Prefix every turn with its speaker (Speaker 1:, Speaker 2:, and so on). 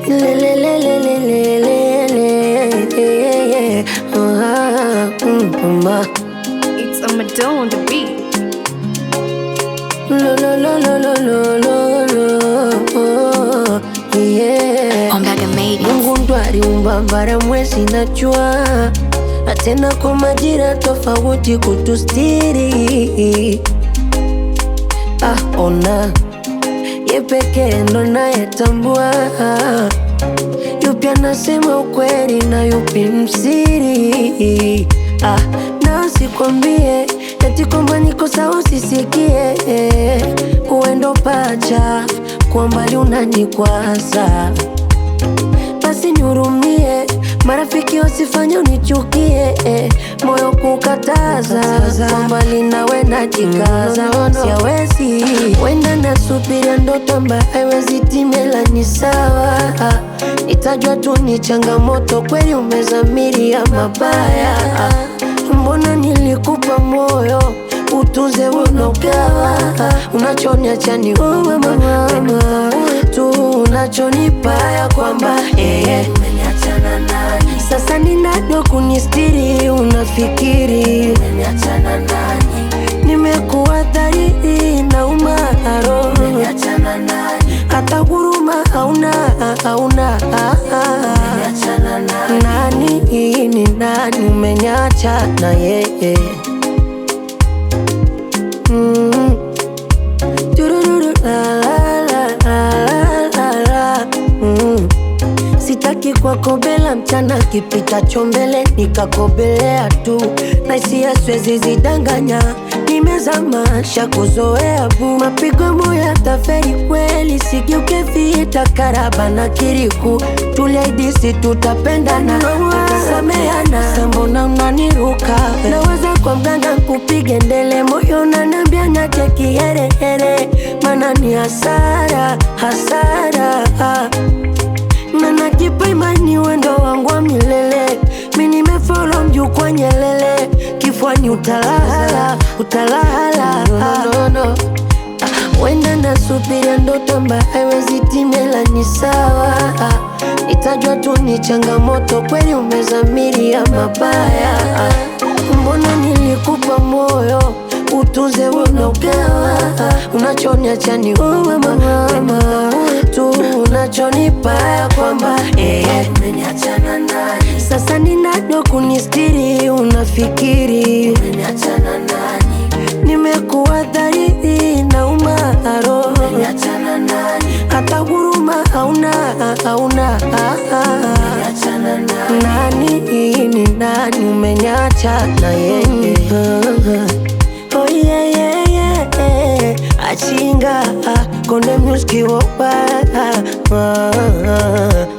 Speaker 1: Lelelelelelelele. Ah, mm, mama.
Speaker 2: It's a Madonna on the beat.
Speaker 1: Lo, lo, lo, lo, lo, lo, lo, lo. Yeah.
Speaker 2: Ombaga made it.
Speaker 1: Mungu ndo aliumba bara, mwezi na jua, na tena kwa majira tofauti kutustiri. Ah, ona ye pekee ndo nayetambua yupi anasema ukweli na yupi msiri. Ah, na sikwambie eti kwamba niko sawa, usisikie uendo pacha kwa mbali unanikwaza basi nihurumie, marafiki wasifanye unichukie, eh, moyo kukataza kwa mbali nawe najikaza, siawezi wenda nasubiria ndoto ambayo haiwezi timela, ni sawa nitajua tu ni changamoto, kweli umezamiria mabaya, mbona nilikupa moyo utunze unogawa, unachoniacha ni wewe mama tu unachonipa ya kwamba eh, sasa ni nani wa kunistiri? Unafikiri nimekuwa dhahiri na umaro, hata huruma hauna hauna. Nani ni nani? Umenyacha na yeye mm. Turururu, la, la, la, la, la, la. Mm. Sitaki kuwakobela mchana kipitacho mbele nikakobelea tu, na hisia siwezi zidanganya, nimezamasha kuzoea bu mapigo moya taferi kweli, sigeuke vita karaba na kiriku, tuliaidisi tutapendana tutasameana, sambona unaniruka naweza kwa mganga kupige ndele, moyo unaniambia niache kiherehere, mana ni hasara hasara na najipa imani wendo wangu wa milele, mi nimefolo mjuu kwa nyelele, kifuani utalala utalala no, no, no. Wenda nasubiria ndoto ambayo haiwezi timela, ni sawa nitajua tu ni changamoto, kweli umezamiria mabaya, mbona nilikupa moyo utunze unogawa, unachoniacha ni wewe mama tu unachonipa ya kwamba eh, sasa ni nani wa kunistiri? Unafikiri nimekuwa dhahiri na umaro, hata huruma hauna hauna. Nani ni nani? Umenyacha na yeye Oh yeah, yeah, yeah. Achinga konde muski wopa